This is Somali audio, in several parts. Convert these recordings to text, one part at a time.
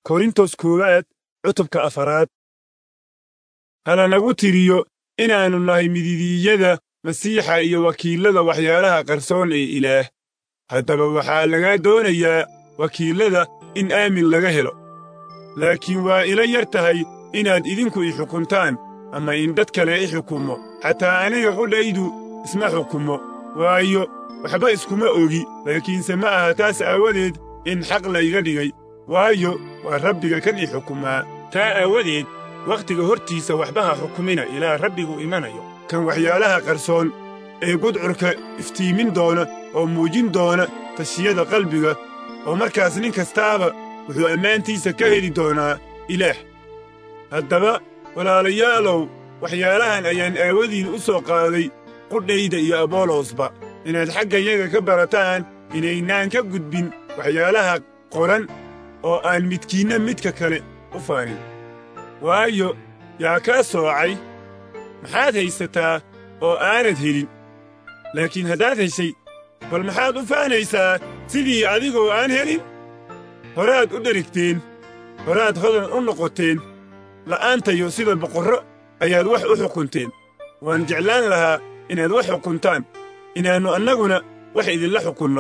korintos koowaad cutubka afaraad halanagu tiriyo inaannu nahay mididiiyada masiixa iyo wakiillada waxyaalaha qarsoon ee ilaah haddaba waxaa lagaa doonayaa wakiillada in aamin laga helo laakiin waa ila yar tahay inaad idinku i xukuntaan ama in dad kale i xukumo xataa aniga qudhaydu isma xukumo waayo waxba iskuma ogi laakiinse ma aha taas aawadeed in xaq layga dhigay waayo waa rabbiga kan i xukumaa taa aawadeed wakhtiga hortiisa waxba ha xukumina ilaa rabbigu imanayo kan waxyaalaha qarsoon ee gudcurka iftiimin doona oo muujin doona tashiyada qalbiga oo markaas nin kastaaba wuxuu ammaantiisa ka heli doonaa ilaah haddaba walaalayaalow waxyaalahan ayaan aawadiin u soo qaaday qudhayda iyo abolosba inaad xaggayaga ka barataan inaynaan ka gudbin waxyaalaha qoran oo aan midkiinna midka kale u faanin waayo yaa kaa soocay maxaad haysataa oo aanad helin laakiin haddaad heshay bal maxaad u faanaysaa sidii adigoo aan helin horaad u dherigteen horaad hodan u noqoteen la'aantayo sida boqorro ayaad wax u xukunteen waan jeclaan lahaa inaad wax xukuntaan inaannu annaguna wax idinla xukunno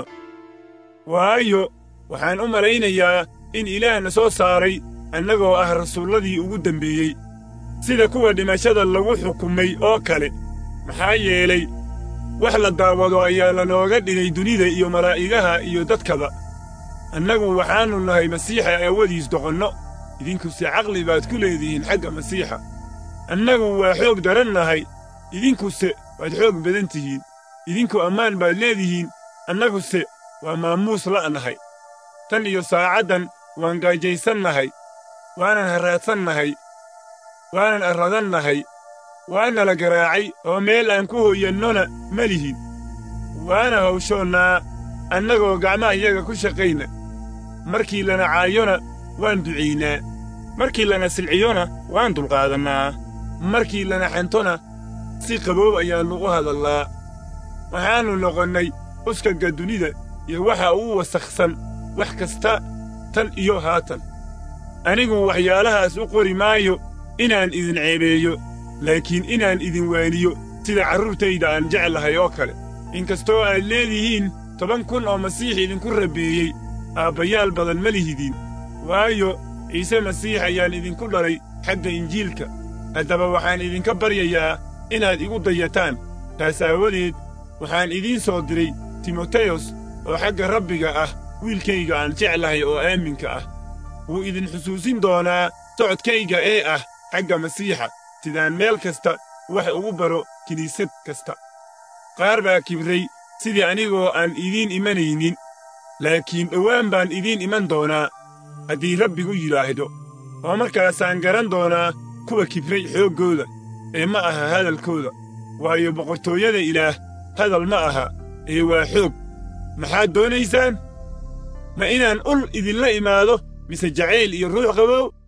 waayo waxaan u malaynayaa in ilaahna soo saaray annagoo ah rasuulladii ugu dembeeyey sida kuwa dhimashada lagu xukumay oo kale maxaa yeelay wax la daawado ayaa lanooga dhigay dunida iyo malaa'igaha iyo dadkaba annagu waxaannu nahay masiixa aawadiis doqonno idinkuse caqli baad ku leedihiin xagga masiixa annagu waa xoog daran nahay idinkuse waad xoog badan tihiin idinku ammaan baad leedihiin annaguse waa maamuus la'nahay tan iyo saacaddan waan gaajaysan nahay waanan harraadsan nahay waanan arradan nahay waana la garaacay oo meel aan ku hoyannona ma lihin waana hawshoonnaa annagoo gacmaha iyaga ku shaqayna markii lana caayona waan ducaynaa markii lana silciyona waan dulqaadannaa markii lana xantona si qaboob ayaannu u hadallaa waxaannu noqonnay uskagga dunida iyo waxa uu wasakhsan wax kasta tan iyo haatan anigu waxyaalahaas u qori maayo inaan idin ceebeeyo laakiin inaan idin waaniyo sida carruurtayda aan jeclahay oo kale inkastoo aad leedihiin toban kun oo masiix idinku rabbeeyey aabbayaal badan ma lihidiin waayo ciise masiix ayaan idinku dhalay xagga injiilka haddaba waxaan idinka baryayaa inaad igu dayataan taas aawadeed waxaan idiin soo diray timoteyos oo xagga rabbiga ah wiilkayga aan jeclahay oo aaminka ah wuu idin xusuusin doonaa socodkayga ee ah xagga masiixa sidaan meel kasta wax ugu baro kiniisad kasta qaar baa kibray sidii anigoo aan idiin imanaynin laakiin dhowaan baan idiin iman doonaa haddii rabbigu yidhaahdo oo markaasaan garan doonaa kuwa kibray xooggooda ee ma aha hadalkooda waayo boqortooyada ilaah hadal ma aha ee waa xoog maxaad doonaysaan ma inaan ul idinla imaado mise jacayl iyo ruux qabow